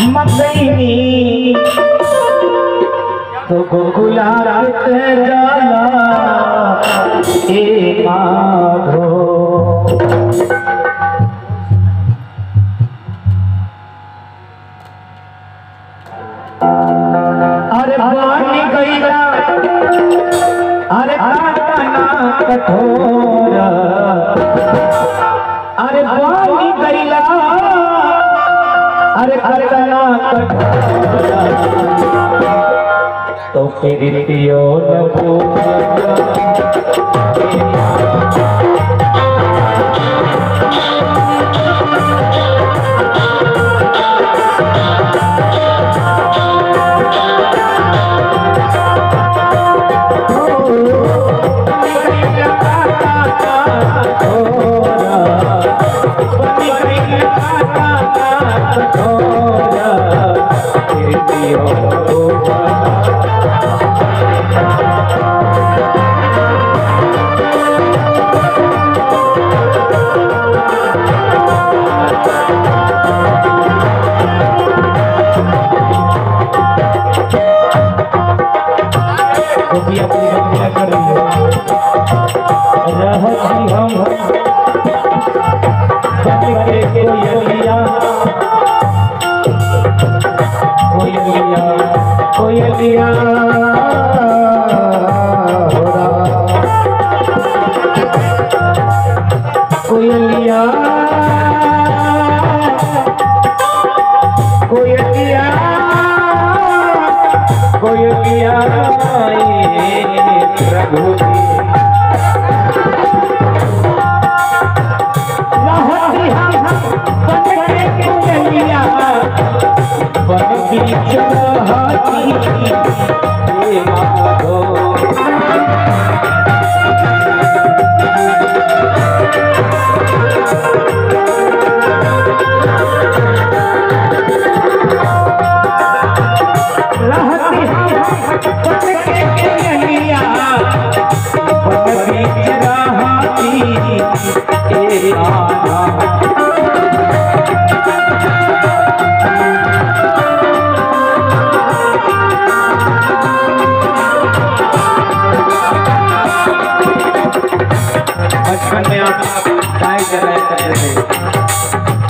मतैनी तो गोकुला जाला ए माधो अरे पानी गईला अरे काटना कठोर अरे पानी गईला अरे काटना कठोर तो फिर पियो न रहती हम बन के कोयलिया कोयलिया कोयलिया हो रहा कोयलिया कोयलिया कोयलिया ये प्रभु जी रहती हम बन के कोयलिया बन बीच रहती हे माधो रहती हम बन के कोयलिया बन बीच रहती हे माधो बचपन में आप गाय चलाया करते थे